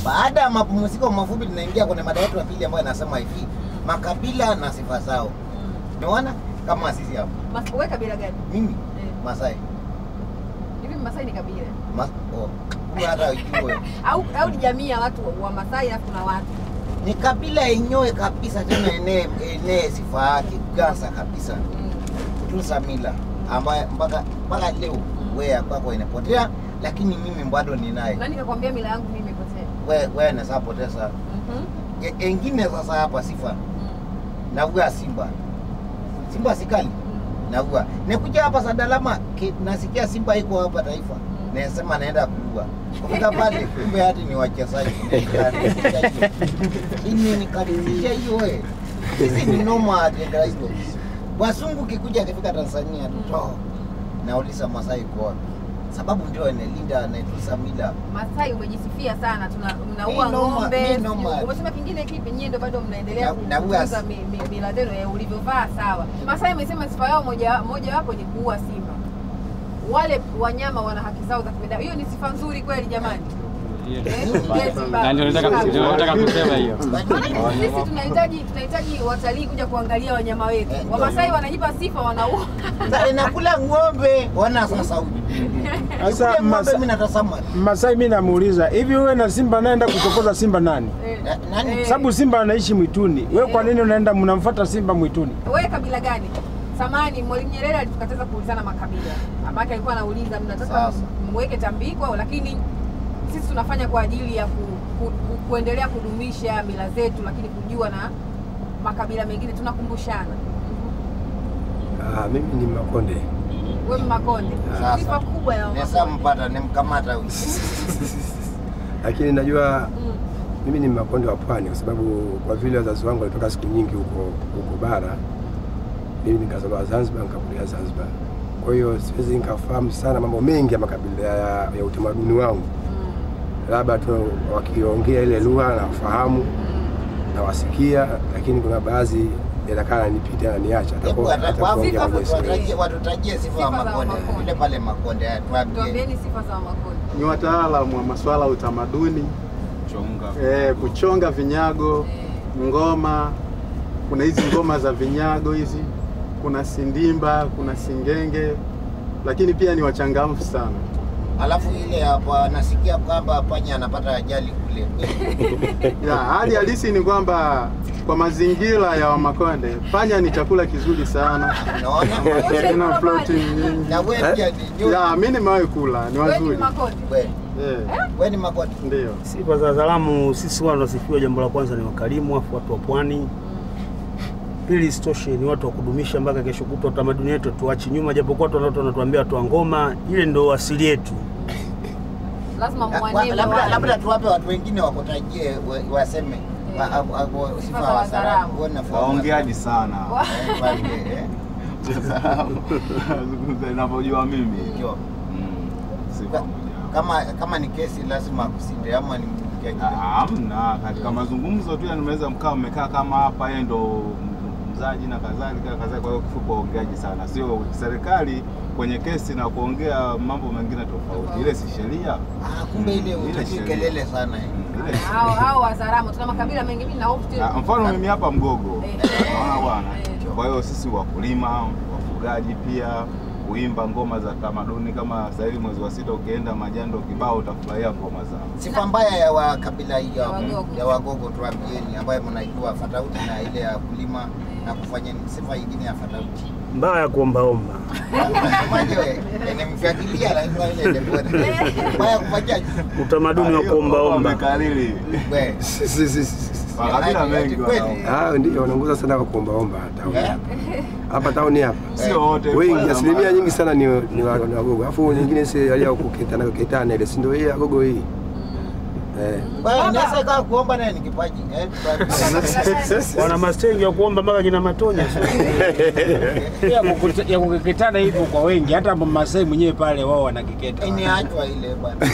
Baada ya mapumziko mafupi, tunaingia kwenye mada yetu ya pili ambayo inasema hivi, makabila na sifa zao. Umeona kama sisi hapa, Mas- wewe kabila gani? mimi Eh. Masai Hivi Masai ni kabila Mas, oh, kumbe hata ujue au au ni jamii ya watu wa Masai alafu kuna watu ni kabila yenyewe kabisa, tena enee enee sifa yake gasa kabisa, mm. kutunza mila ambayo mpaka mpaka leo wewe ya kwako inapotea, lakini mimi bado ninaye. Nani kakwambia mila yangu mimi imepotea? Wewe wewe unaweza poteza Mhm. E- engine sasa hapa sifa Mm. naua Simba, Simba sikali Mm. naua nikuja hapa Sadalama ki- nasikia Simba iko hapa Taifa, Mm. nasema naenda kuua kufika pale, kumbe hati ni wachezaji ini nikadirisha hiyo we sisi ni noma hizo wasungu kikuja akifika Tanzania tuto nauliza Masai iko wapi? Sababu ndio analinda anaitusa mila Masai umejisifia sana, tuna mnaua Mi noma, ng'ombe. mi noma. sijui- Umesema kingine kipi? Nyie ndio bado mnaendelea Na- na kutunza uasi. mi- mi- mila zenu ya ulivyovaa sawa. Masai amesema sifa yao moja moja wapo ni kuua simba. Wale wanyama wana haki zao za kibinadamu. Hiyo ni sifa nzuri kweli jamani. Eh, yes, Na ndio nataka ndio nataka kusema hiyo. Maana sisi tunahitaji tunahitaji watalii kuja kuangalia wanyama wetu. Eh, Wamasai wanajipa sifa wanaua. Sasa inakula ng'ombe wana sasa huyu Sasa Nikule ng'ombe Masa- mimi natazama Masai, mimi namuuliza hivi, wewe na simba naenda kuchokoza simba nani? Eh, Na- nani? eh, Sababu simba anaishi mwituni, wewe kwa nini unaenda mnamfuata simba mwituni? Wewe kabila gani? Samani Mwalimu Nyerere alitukataza kuulizana makabila. Amake alikuwa anauliza mnataka Sasa. mweke tambiko, lakini sisi tunafanya kwa ajili ya ku, ku, ku, kuendelea kudumisha mila zetu, lakini kujua na makabila mengine tunakumbushana. Ah, mimi ni Makonde. Wewe Makonde, Sasa. sifa kubwa ya Nesa Wamakonde. mpata nimkamata huyu. Lakini najua Mm. mimi ni Makonde wa pwani kwa sababu kwa vile wazazi wangu walitoka siku nyingi huko huko bara, mimi nikazaliwa Zanzibar, nikakulia Zanzibar. Kwa hiyo siwezi nikafahamu sana mambo mengi ya makabila ya, ya utamaduni wangu, Mm. labda tu wakiongea ile lugha nafahamu nawasikia, lakini kuna baadhi yatakaa nipite na niacha Hebu hata kwa Sifa Afrika za- watutajie watutajie sifa Sifa ya za Makonde. Makonde. Yule pale Makonde tuambie. Tuambieni sifa za Wamakonde. ni wataalamu wa masuala ya utamaduni Chonga. eh, kuchonga vinyago, ngoma. Kuna hizi ngoma za vinyago hizi, kuna sindimba, kuna singenge, lakini pia ni wachangamfu sana. Alafu ile hapa nasikia kwamba panya anapata ajali kule. Ya, hali halisi ni kwamba kwa mazingira ya Wamakonde panya ni chakula kizuri sana, Unaona? ina protein nyingi. Na wewe pia ni juu. Ya, mimi nimewahi kula, ni Wewe ni wazuri. Makonde. Wewe, Eh, wewe ni Makonde. ndio. Sifa za Wazalamu, sisi huwa tunasifiwa, jambo la kwanza ni wakarimu, afu watu wa pwani. Pili, isitoshe ni watu wa kudumisha mpaka kesho kutwa utamaduni wetu tuachi nyuma, japokuwa watu watu wanatuambia watu wa ngoma, ile ndo asili yetu. Lazima Wa- mwaneme Labda wale. labda tuwape watu wengine wakutajie wa- waseme wa- wa- wa- sifa za wa Wazaramu. Saramu. Wewe unafahamu. Waongeaji sana. Wa- Eh, pale, eh. Zungumza ninavyojua mimi. Ndio. Mm, sifa Ka- moja. Kama kama ni kesi lazima akusinde ama ni mpigaji. Ah, Hamna, katika mazungumzo tu yani mnaweza mkaa mmekaa kama hapa, yeye ndo mzaji na kadhalika kadhalika. Kwa hiyo kifupi, waongeaji sana, sio serikali kwenye kesi na kuongea mambo mengine tofauti. Ile si sheria. Ah, kumbe ile Mm, ile utaki sheria. kelele sana eh. Mm, ile si hao sheria. hao Wazaramu tuna makabila mengi, mimi na hofu tu. Ah, Mfano mimi hapa Mgogo, Eh. naona bwana. Eh. Kwa hiyo sisi wakulima, wafugaji pia kuimba ngoma za tamaduni kama sasa hivi mwezi wa sita ukienda Majando kibao utafurahia ngoma zao. Sifa mbaya ya wa kabila hiyo Ya hapo, Wagogo. ya Wagogo tuambieni, ambayo mnaijua tofauti na ile ya kulima na kufanya ni sifa nyingine ya tofauti. Mbaya ya kuombaomba. Unasemaje wewe? Nimemfuatilia lazima ile ile bwana. Mbaya kufanya Utamaduni wa Hiyo kuombaomba. wamekariri. wewe. Si- si- si- si- si. Makabila mengi Kweli. wana- Ah, ndio wanaongoza sana kwa kuombaomba tauni Eh? hapa tauni hapa sio wote. wengi, kwanza asilimia ma- nyingi sana ni, ni, wa- ni Wagogo, alafu nyingine si alia kuketana ketana ile, si ndio hii Wagogo hii eh. Wewe unaweza kaa kuomba naye ni kipaji. Eh, tuambie. Wana mastengi ya kuomba mpaka kina matonya. ya kukuta- ya kukeketana hivyo kwa wengi, hata Masai mwenyewe pale wao wanakeketa. Imeachwa ile bwana.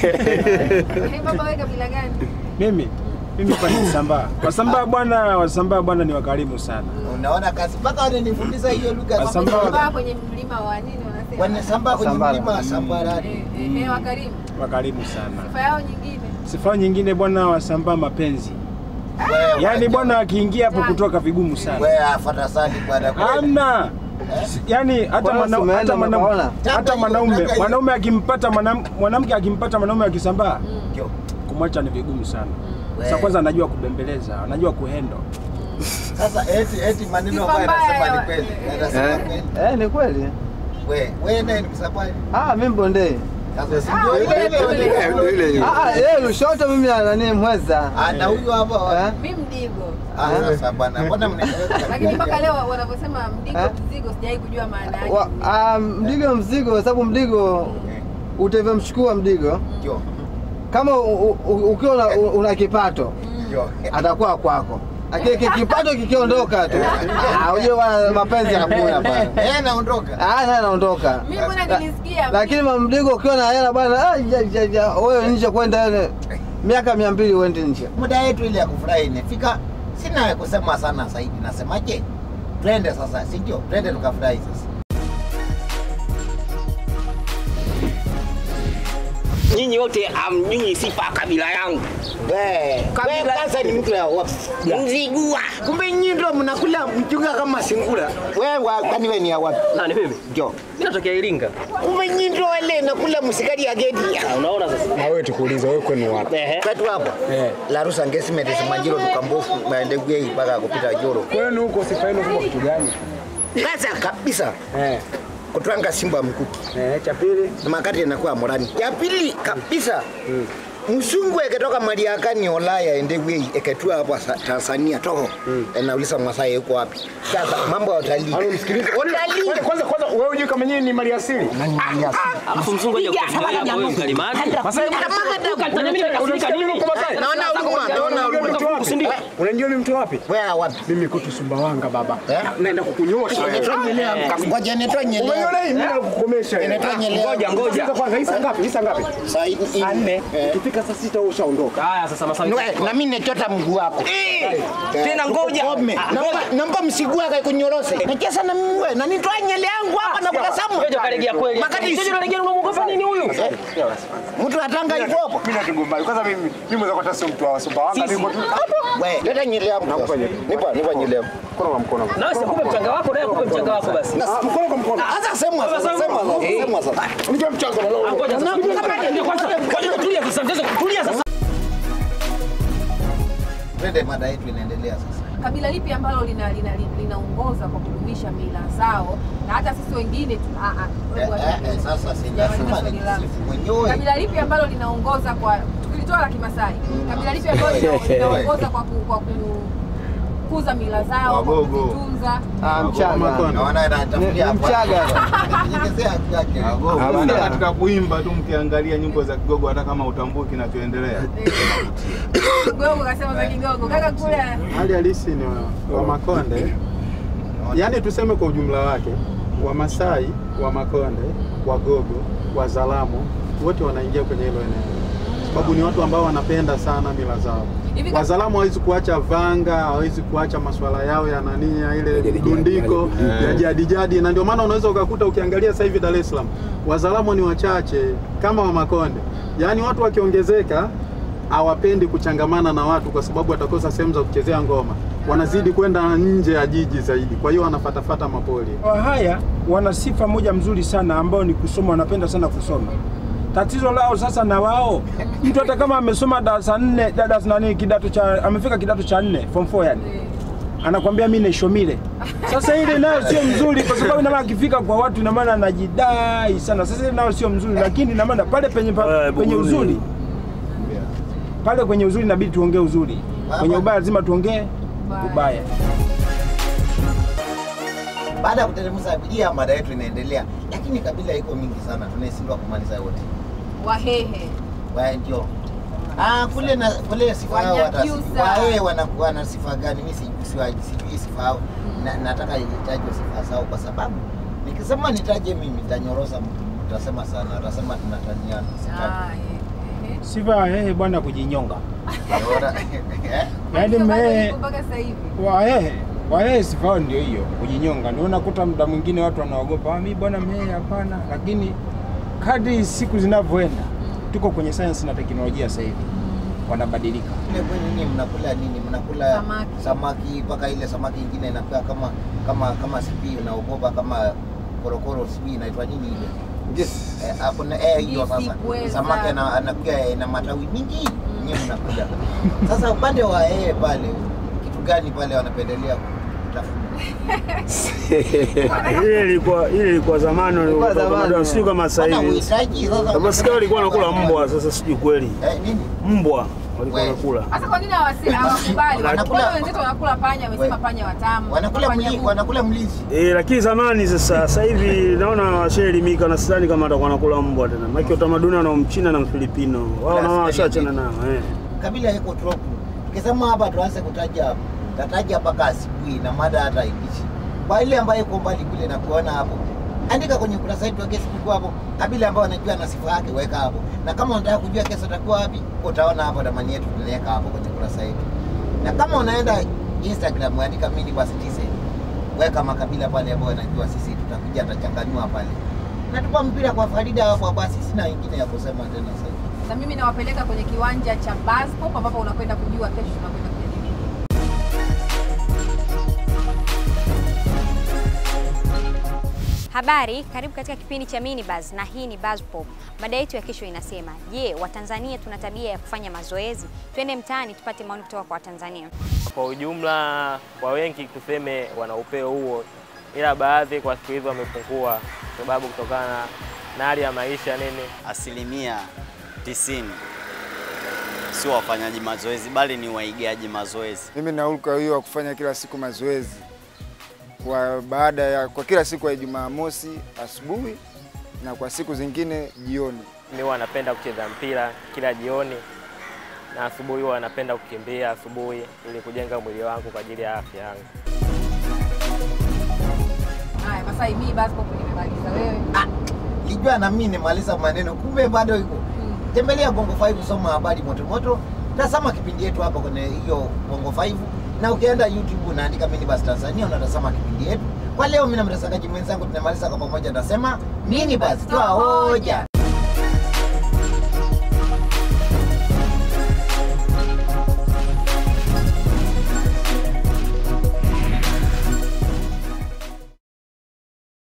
Eh, baba wewe kabila gani? Mimi mimi kwa Wasambaa. Wasambaa bwana, Wasambaa bwana ni wakarimu sana. Unaona kazi mpaka wananifundisha hiyo lugha. Wasambaa- Wamesambaa kwenye mlima wa nini wanasema? Wanasambaa kwenye Sambara. mlima wa Sambarani. Eh, eh, eh, wakarimu. Wakarimu sana. Sifa yao nyingine. Sifa nyingine bwana, wasambaa mapenzi, Wewe, yaani bwana akiingia hapo kutoka vigumu sana. wewe afuata sali bwana. Hamna. Yani hata Bwana, mwana- umeenda hata mwana- umepaona? hata Tanga mwanaume hiyo, tanga mwanaume akimpata mwanam- mwanamke akimpata mwanaume akisambaa Ndio. kumwacha ni vigumu sana. Sasa Wewe. kwanza anajua kubembeleza, anajua kuhendo. Sasa eti eti maneno Sifa ambayo mbaya anasema ya- ni kweli. Anasema Eh, kweli. eh, ni kweli. Wewe, wewe naye ni msabani. Ah, mimi Mbondei. Sasa si Ah, ndio ile ile ile ile. Eh, ndio ile ile. Ah, ah, yeye Lushoto mimi nani Mweza. Ah, na huyu hapa. Eh? Mi mdigo. Ah, sasa bwana, mbona mnaeleweka? Lakini mpaka leo wanavyosema mdigo Eh? mzigo sijawahi kujua maana yake. Wa- ah, Mdigo mzigo kwa sababu Mdigo Eh, utavyomchukua Mdigo Ndio. kama u- u- ukiwa una, una kipato Ndio. atakuwa kwako. Lakini ki- kipato kikiondoka tu, ah, ujue bwana mapenzi hakuna bwana. Eh, naondoka. Ah, naye anaondoka. Mimi mbona nilisikia Lakini mamdigo ukiwa na hela bwana, ah, ja, ja, ja, wewe nje kwenda yani miaka mia mbili uende nje. Muda yetu ile ya kufurahi imefika. Sina ya kusema sana zaidi. Nasemaje? Twende sasa, si ndio? Twende tukafurahi sasa. nyinyi wote amjui sifa ya kabila yangu Wewe, wewe kwanza ni mtu ya wapi? Mzigua. Kumbe nyinyi ndio mnakula mchunga kama singura. Wewe wa- kwani wewe ni ya wapi? Nani mimi? Ndio. Mimi natokea Iringa. Kumbe nyinyi ndio wale nakula msikari ya geti. Ah, Unaona sasa? Na wewe tukuulize wewe kwenu wapi? Ehe. Kwetu hapo. Eh. La rusa ngesime manjiro tukambofu maendegwe mpaka kupita joro. Kwenu huko sifa yenu kubwa kitu gani? Kwanza kabisa Eh, kutwanga simba mkuki. eh, cha pili Na makati inakuwa morani. Ya pili kabisa msungu eketoka Mariakani Ulaya endegwe eketua hapa sa- Tanzania toho. Nauliza Masai yuko wapi? Sasa mambo ya utalii. Msikilize. Utalii. Kwanza kwanza wewe hujui kama nyinyi ni mali asili? Nani aliasi? Alafu mzungu aje kufikiria hapo wewe mkalimani. Masai Ukanitania mimi nakasirika nini? Naona huruma, naona huruma. mtu wapi? Usindike. Unajua ni mtu wapi? Wewe wapi? Mimi kutu Sumbawanga baba. Eh? Naenda kukunyosha wewe. Ngoja nitoe nyelea. Umeona hii mimi nakukomesha. wewe. Inatoa nyelea. Ngoja ngoja. Sasa kwanza hii saa ngapi? Hii saa ngapi? Saa hii- hii- Saa nne. Eh. Ikifika saa sita wewe ushaondoka. Haya sasa maswali. Nwe, na mimi nechota mguu wako. Tena ngoja. Ukome. Ah, Naomba ngoja. naomba msiguu wake kunyorose. Nacheza na mimi wewe. Na nitoa nyele yangu hapa na kutasamu. Ngoja kalegea kweli. Makati Ngoja kalegea unamuogopa nini huyu? mtu atanga yuko hapo. Mimi natugombani. Kwanza mimi mimi mweza kota sio mtu wa Sumbawanga. Sisi. Niko tu. Wewe, leta nyele yangu. sasa. Nipa, nipa nyele yangu. Mkono kwa mkono. Na wewe kupe mchanga wako na yeye kupe mchanga wako basi. Ah, Mkono kwa mkono. Sasa sema sasa, Sasa, sema sasa, eh. sema sasa. Nipe mchango na leo. Ngoja sasa. Ndio kwanza. Ngoja kutulia sasa. Mchezo kutulia sasa. Twende mada yetu inaendelea sasa. kabila lipi ambalo lina lina linaongoza kwa kudumisha mila zao na hata sisi wengine tu ah ah Eh, eh, eh, sasa sinasema ni kisifu mwenyewe. kabila lipi ambalo linaongoza kwa tukilitoa la Kimasai kabila lipi ambalo lina- linaongoza kwa ku, kwa kukuza mila zao kwa Wagogo. kuzitunza Ah, Mchaga. Makonde. Naona Ni- anatafutia ni Mchaga. Nyongezea haki yake. Hapana, katika kuimba tu mkiangalia nyimbo za Kigogo hata kama utambui kinachoendelea. Kigogo kasema za Kigogo kaka kule Hali halisi ni wa, wa Makonde, yaani tuseme kwa ujumla wake, Wamasai, wa Makonde, Wagogo, Wazalamo wote wanaingia kwenye hilo eneo, sababu ni watu ambao wanapenda sana mila zao. Hivi kama- Wazalamo hawezi kuacha vanga, hawezi kuacha masuala yao ya nania ile Jadi jadi. dundiko Eh. ya jadi jadi, na ndio maana unaweza ukakuta ukiangalia sasa hivi Dar es Salaam Wazalamo ni wachache kama wa Makonde, yaani watu wakiongezeka hawapendi kuchangamana na watu kwa sababu watakosa sehemu za kuchezea ngoma, wanazidi kwenda nje ya jiji zaidi, kwa hiyo wanafatafata mapoli. Wahaya wana sifa moja mzuri sana ambayo ni kusoma, wanapenda sana kusoma. Tatizo lao sasa na wao, mtu hata kama amesoma darasa nne, darasa nani, kidato cha amefika kidato cha nne form 4 yani, anakwambia mimi nishomile. Sasa ile nayo sio mzuri, kwa sababu ina maana akifika kwa watu, ina maana anajidai sana. Sasa ile nayo sio mzuri, lakini ina maana pale penye pa, Eh, penye Buguruni. uzuri pale kwenye uzuri inabidi tuongee uzuri, kwenye ubaya lazima tuongee ubaya. Baada ya kuteremsha abiria, mada yetu inaendelea, lakini kabila iko mingi sana, tunaishindwa kumaliza yote. Wahehe Waya ndio Ah, kule na kule sifa yao Wanyakyusa. watasi- wae wanakuwa na sifa gani? Mimi sijui siwa- sijui sifa yao, na, nataka nitajwe sifa zao kwa sababu nikisema nitaje mimi nitanyorosa mtu, utasema sana, utasema tunataniana. Sitaki. ah eh, eh. Sifa ya hehe bwana kujinyonga. Unaona? Eh? Yaani Bado mmehe ipo mpaka sasa hivi Wahehe Wahehe sifa yao ndio hiyo kujinyonga. Ndio unakuta muda mwingine watu wanaogopa, ah, mimi bwana mhehe, hapana. Lakini kadri siku zinavyoenda, tuko kwenye sayansi na teknolojia sasa hivi, wanabadilika. Ile kwenu nyinyi mnakula nini? Mnakula Samaki. samaki mpaka ile samaki ingine inakuwa kama kama kama sijui unaogopa kama korokoro sijui inaitwa nini ile. Eh, hapo na eh hiyo Ngisi, sasa. pweza. Samaki ana- anakuwa ina matawi mingi. Nyinyi mnakula. Sasa upande wa yeye pale kitu gani pale wanapendelea kutafuna? Ile ilikuwa ile ilikuwa zamani Ilikuwa zamani. sio kama sasa Wana hivi. uhitaji sasa. Kama sikia walikuwa wanakula mbwa, sasa sijui kweli. Eh, nini? Mbwa walikuwa We. wanakula. Sasa kwa nini hawasi- hawakubali? Wanakula- Mbona wenzetu wanakula panya, wamesema We. panya watamu. Wanakula panya mli, bubu. wanakula mlizi. Eh, lakini zamani sasa sasa hivi naona washaelimika na sidhani kama atakuwa anakula mbwa tena. Maana utamaduni wana Mchina na Mfilipino. Wao na wao washachana nao eh. kabila iko tropu. Tukisema hapa tuanze kutaja tataja mpaka asubuhi na mada hata ikishi. Kwa ile ambayo iko mbali kule na kuona hapo, andika kwenye ukurasa wetu wa Facebook hapo, kabila ambayo anajua na sifa yake weka hapo, na kama unataka kujua kesho utakuwa wapi, utaona hapo ramani yetu tunaweka hapo kwenye ukurasa wetu, na kama unaenda Instagram andika mini basi tise, weka makabila pale ambayo anajua sisi tutakuja tutachanganua pale. Natupa mpira kwa Farida hapo, basi sina ingine ya kusema tena sasa. Na mimi nawapeleka kwenye kiwanja cha Buzzpop ambapo unakwenda kujua kesho tunakwenda kujadili nini. Habari, karibu katika kipindi cha Minibuzz na hii ni Buzz Pop. Mada yetu ya kesho inasema, je, Watanzania tuna tabia ya kufanya mazoezi? Twende mtaani tupate maoni kutoka kwa Watanzania. Kwa ujumla, kwa wengi tuseme wana upeo huo, ila baadhi kwa siku hizi wamepungua, kwa sababu kutokana na hali ya maisha nini. asilimia tisini sio wafanyaji mazoezi bali ni waigaji mazoezi. Mimi naulka hiyo wa kufanya kila siku mazoezi kwa baada ya kwa kila siku ya Jumamosi asubuhi na kwa siku zingine jioni. Mimi huwa napenda kucheza mpira kila jioni na asubuhi huwa napenda kukimbia asubuhi ili kujenga mwili wangu kwa ajili ya afya yangu. Haya, Masai, mimi Buzzpop nimemaliza. Wewe Lijua na mimi nimaliza maneno, kumbe bado iko. Tembelea Bongo 5 soma habari moto moto, tazama kipindi yetu hapa kwenye hiyo Bongo 5 na ukienda YouTube unaandika Mini Bus Tanzania unatazama kipindi yetu. Kwa leo mimi na mtangazaji mwenzangu tunamaliza kwa pamoja, nasema Mini Bus toa hoja.